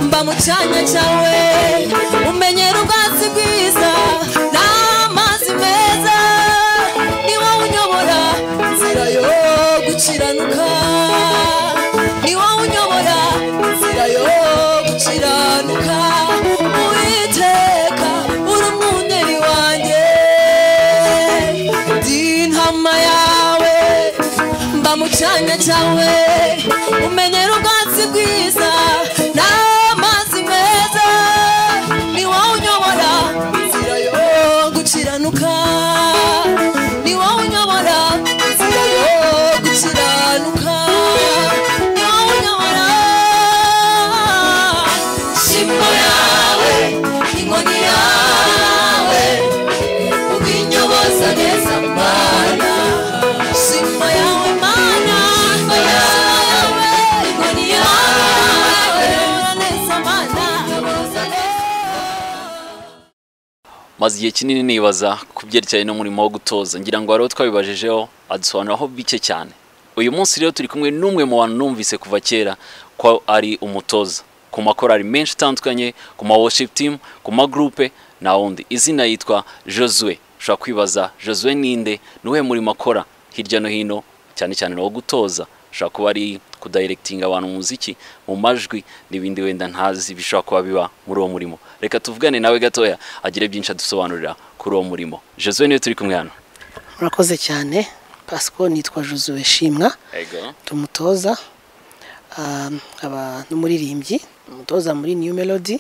ikiremwa cyawe umenyera ubwatsi bwiza n'amazi meza ni wowe unyobora inzira yo gukiranuka ni wowe unyobora inzira yo gukiranuka uwiteka uri umwungeri wanjye ndi intama yawe mba mu cyanya cyawe umenyera ubwatsi bwiza n'amazi meza ni wowe unyobora inzira yo gukiranuka ni wowe unyobora inzira yo gukiranuka ni wowe unyobora shimo yawe inkoni yawe ubinyoboza neza mana shimo yawe mana shimo yawe inkoni yawe neza mana maze igihe kinini nibaza ku byerekeranye n'umurimo wo gutoza ngira ngo hariho twabibajijeho adusobanuraho bike cyane uyu munsi rero turi kumwe n'umwe mu bantu numvise kuva kera ko ari umutoza ku makorari menshi atandukanye ku ma worship team ku ma groupe na wundi izina yitwa Josue ushobora kwibaza Josue ninde ni uwuhe murimo akora hirya no hino cyane cyane ni uwo gutoza ushobora kuba ari kudayirekitinga abantu mu muziki mu majwi n'ibindi wenda ntazi bishobora kuba biba muri uwo murimo reka tuvugane nawe gatoya agire byinshi adusobanurira kuri uwo murimo Josue niwe turi kumwe hano murakoze cyane pasiko nitwa josue shimwa tumutoza ah, nkaba n'umuririmbyi umutoza muri new melody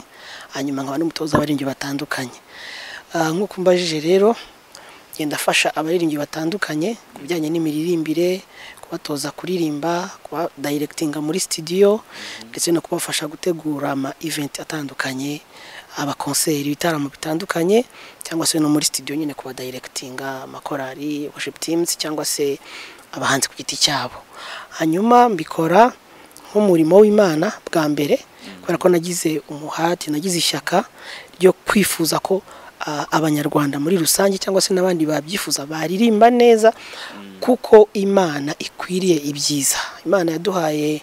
hanyuma nkaba n'umutoza abaririmbyi batandukanye Ah, nk'uko umbajije rero ngenda afasha abaririmbyi batandukanye ku bijyanye n'imiririmbire kubatoza kuririmba kubadayirekitinga muri studio ndetse no kubafasha gutegura ama event atandukanye abakonseri ibitaramo bitandukanye cyangwa se no muri studio nyine kubadayirekitinga amakorari worship teams cyangwa se abahanzi ku giti cyabo hanyuma mbikora nk'umurimo w'imana bwa mbere kubera ko nagize umuhati nagize ishyaka ryo kwifuza ko ah, abanyarwanda muri rusange cyangwa se n'abandi babyifuza baririmba neza kuko imana ikwiriye ibyiza imana yaduhaye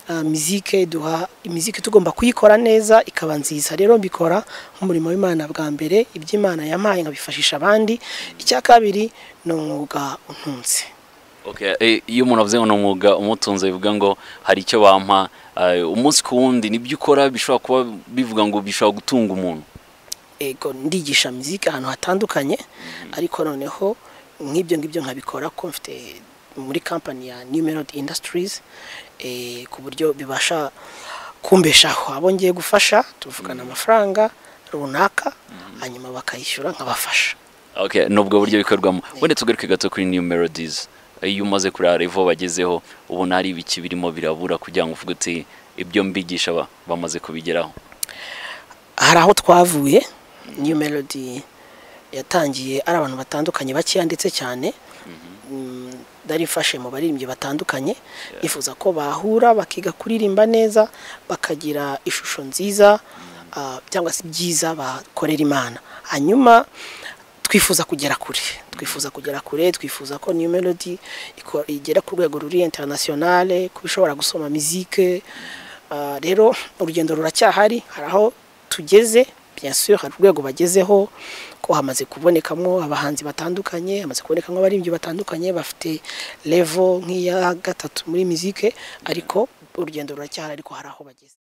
ah, mizike duha imiziki tugomba kuyikora neza ikaba nziza rero mbikora nk'umurimo w'imana bwa mbere iby'imana yampaye nkabifashisha abandi icya kabiri ni umwuga untunze Okay, eh, iyo umuntu avuze ngo ni umwuga umutunze bivuga ngo hari icyo bampa eh, umunsi ku wundi nibyo ukora bishobora kuba bivuga ngo bishobora gutunga umuntu ego ndigisha muzika ahantu hatandukanye ariko noneho nk'ibyo ngibyo nkabikora ko mfite muri kampani ya new melody industries eh, ku buryo bibasha kumbeshaho abo ngiye gufasha tuvugana amafaranga runaka hanyuma bakayishyura nkabafasha okay, ni ubwo buryo bikorwamo wenda tugaruke gato kuri new melodies iyo umaze kureba revo bagezeho ubona hari ibiki birimo birabura kugira ngo uvuge uti ibyo mbigisha ba- bamaze kubigeraho hari aho twavuye new melody yatangiye ari abantu batandukanye bakeya ndetse cyane Mm, nari mfashe mu baririmbyi batandukanye nifuza ko bahura bakiga kuririmba neza bakagira ishusho nziza ah, cyangwa se ibyiza bakorera imana hanyuma twifuza kugera kure twifuza kugera kure twifuza ko new melody iko- igera ku rwego ruri internationale kuba ishobora gusoma mizike Ah, rero urugendo ruracyahari hari aho tugeze bien sûr hari urwego bagezeho ko hamaze kubonekamo abahanzi batandukanye hamaze kubonekamo abaririmbyi batandukanye bafite level nk'iya gatatu muri mizike ariko urugendo ruracyahari ariko hari aho bageze